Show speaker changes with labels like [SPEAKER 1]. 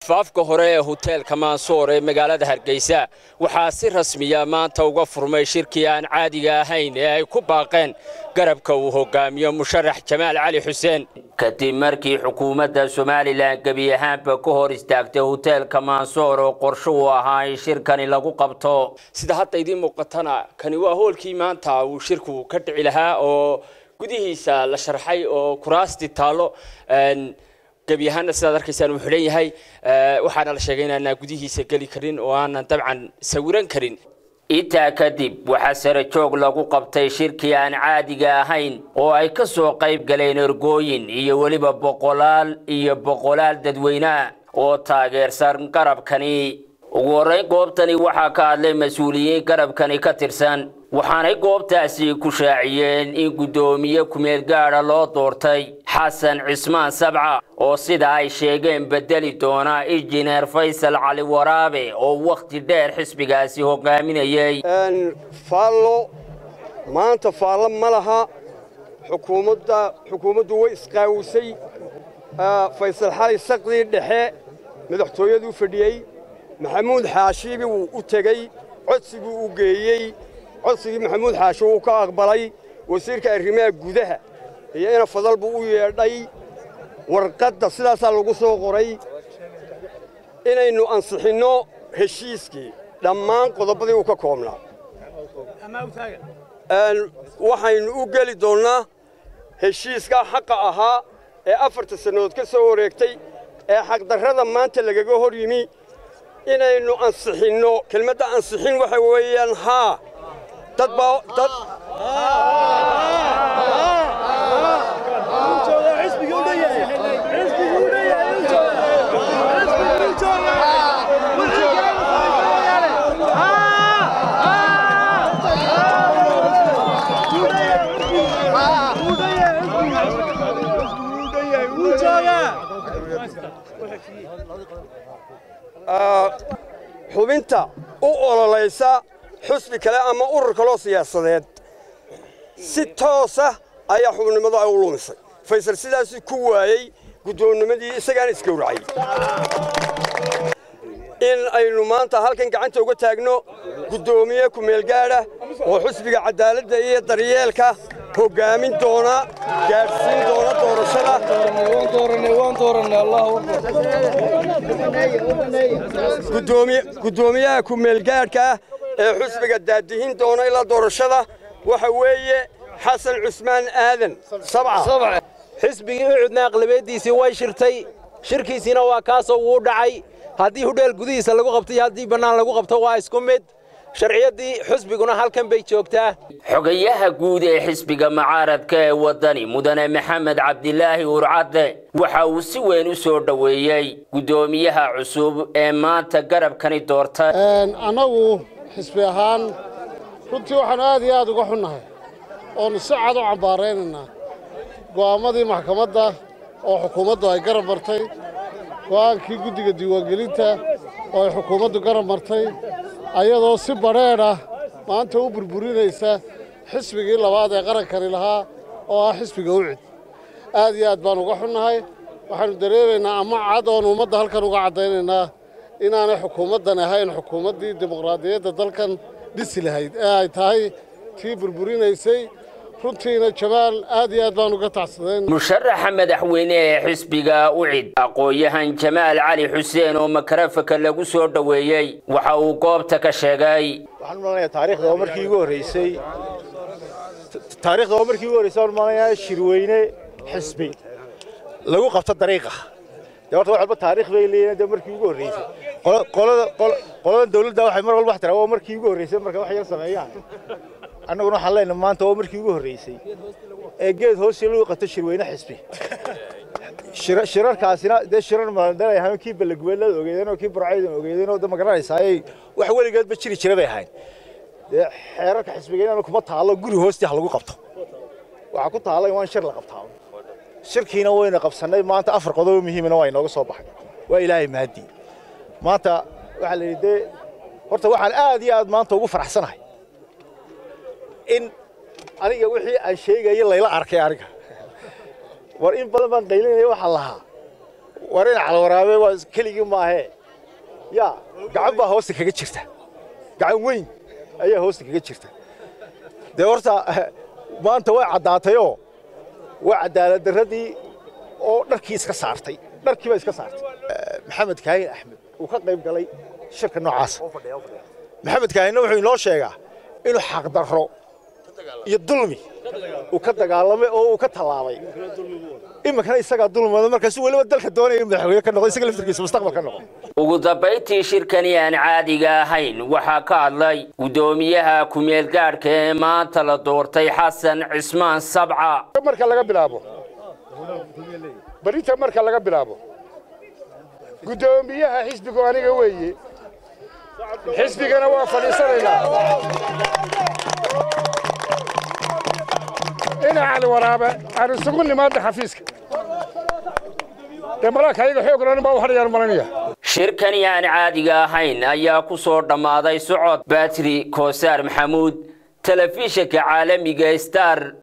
[SPEAKER 1] faafka hore ee hoteelka maansoor ee magaalada hargeysa waxaa si rasmiya maanta uga furmay shirkii aan caadiga ahayn ee ay ku baaqeen garabka uu hogaamiyo musharax jamaal cali xuseen kadib markii xukuumadda somalilan gebi ahaanba ka hor istaagtay hoteelka maansoor oo qorsho uu ahaa in shirkani lagu qabto sida hadda idiin muuqatana kani waa hoolkii maanta uu shirku ka dhici lahaa oo gudihiisa la sharxay oo kuraasti taallo gebi ahaanna sidaad arkaysaan uu xidhan yahay waxaana la sheegay inaanaa gudihiisa geli karin oo aanan dabcan sawiran karin intaa kadib waxaa sare joog lagu qabtay shirkii aan caadiga ahayn oo ay ka soo qayb galeen ergooyin iyo weliba boqolaal iyo boqolaal dadweyneah oo taageersan garabkani ugu horrayn goobtani waxaa ka hadlay mas-uuliyiin garabkani ka tirsan waxaanay goobtaasi ku shaaciyeen in guddoomiye kumeel gaadha loo doortay xasan cismaan sabca oo sida ay sheegeen bedeli doona injineer faysal cali waraabe oo wakhti dheer xisbigaasi hogaaminayay
[SPEAKER 2] faallo maanta faallo ma laha xukuumadda xukuumaddu way isqaawisay faysal xali saqdii dhexe madaxtooyaduu fadhiyey maxamuud xaashiibi wuu u tegey codsiguu u geeyey codsigii maxamuud xaashi wuu ka aqbalay wasiirka arrimaha gudaha iyo ina fadal buu u yeedhay warqadda sidaasaa lagu soo qoray inaynu ansixinno heshiiskii dhammaan qodobadii uu ka koobnaa waxaynu u geli doonnaa heshiiskaa xaqa ahaa ee afarta sannadood ka soo wareegtay ee xaqdarrada maanta lagaga hor yimi inaynu ansixinno kelmadda ansixin waxa weeyaan haa dad baa dad xubinta u ololaysa xusbi kale ama urur kaloo siyaasadeed si toosa ayaa xubnimadu ay u lumisay faysal sidaasuu ku waayey guddoonnimadii isagaana isgowracay in aynu maanta halkan gacanta uga taagno guddoomiye kumeelgaadha oo xusbiga caddaaladda iyo daryeelka hoggaamin doona gaadhsiin doona doorashada guddoomiyaha kumeelgaadhka ah ee xusbiga daadihin doona ilaa doorashada waxa weeye xasan cusmaan aadan sabca
[SPEAKER 3] xisbigii ucudna aqlabiyaddiisii way shirtay shirkiisiina waa kaasoo wuu dhacay haddii hudheel gudihiisa lagu qabto iyo haddii bannaan lagu qabto waa isku mid sharciyaddii xusbiguna halkan bay joogtaa
[SPEAKER 1] xogayaha guud ee xisbiga mucaaradka ee waddani mudane maxamed cabdilaahi urcadde waxa uu si weyn u soo dhoweeyey guddoomiyaha cusub ee maanta garabkani doortay
[SPEAKER 4] annagu xisbi ahaan runtii waxaannu aad iyo aad uga xunnahay oonu si cad u cambaaraynaynaa go'aammadii maxkamadda oo xukuumaddu ay garab martay go'aankii guddiga diiwaangelinta oo ay xukuumaddu garab martay ayadoo si badheedh ah maanta u burburinaysa xisbigii labaad ee qarankani lahaa oo ah xisbiga ucid aad iyo aad baan uga xunnahay waxaannu dareemaynaa ama cad oonu ummadda halkan uga caddaynaynaa inaanay xukuumaddan ahayn xukuumaddii dimuqraadiyadda dalkan dhisi lahayd ee ay tahay tii burburinaysay runtiina jamaal aad iyo aad baan uga tacsadayn
[SPEAKER 1] musharaxa madaxweyne ee xisbiga ucid aqoon-yahan jamaal cali xuseen oo makarafaka lagu soo dhoweeyey waxa uu goobta ka sheegay
[SPEAKER 5] waxaan umaalanayaa taariikhda oo markii ugu horreysay taariikhda oo markii ugu horreysay waxaan umaalanayaa shirweyne xisbi lagu qabto dariiqa dee horta wax walba taariikh bay leeyihiin dee markii ugu horreysay qolada qolada dawladda waxay mar walba wax tiraa waa markii ugu horreysay marka wax yar sameeyaan annaguna waxaan leenahay maanta waa markii ugu horreysay ee geed hoosi lagu qabto shirweyne xisbi shirarkaasina dee shirar maaldalay ahaan kii balagubeelada ogeedeen oo kii burcaydan ogeedeen oo ma garanaysaa ayay wax weligeedba jiri jira bay ahayn dee xeerarka xisbiga inaan kuma taallo guri hoostii ha lagu qabto waxaa ku taalla in waan shir la qabtaa shirkiina wayna qabsannay maanta afar qodobo muhiimina waa inooga soo baxay waa ilaahay mahadii maanta waxaa la yidhi dee horta waxaan aad iyo aad maanta ugu faraxsanahay in aniga wixii aan sheegayay layla arkay aniga war in badan baan qaylinaya waxaa lahaa war in calwaraabe waa keligii maahee yaa gacan baa hoosta kaga jirta gacan weyn ayaa hoosta kaga jirta dee horta maanta way caddaatayoo waa cadaalad darradii oo dharkii iska saartay dharkii baa iska saartay maxamed kaahin axmed uu ka qayb galay shirka noocaasa maxamed kaahinna wuxuu inoo sheegaa inuu xaqdarro iyo dulmi uu ka dagaalamay oo uu ka tallaabay iminkana isagaa dulmada markaasuu weliba dalka doonaya in madaxweyne ka noqdo isaga laftirkiisa mustaqbal ka noqdo
[SPEAKER 1] ugu dambayntii shirkani aan caadiga ahayn waxaa ka hadlay guddoomiyaha ku-meel gaadhka ee maanta la doortay xasan cismaan sabca
[SPEAKER 6] marka laga bilaabo barinta marka laga bilaabo guddoomiyaha xisbigu aniga weeye xisbigana waa fadhiisanaynaa ina cali waraabe aan isugu nimaadna xafiiska dee malaka ayaga xoog lonin baa u hadhayaan malanaya
[SPEAKER 1] shirkani aan caadiga ahayn ayaa ku soo dhammaaday socod batri koosaar maxamuud telefishinka caalamiga star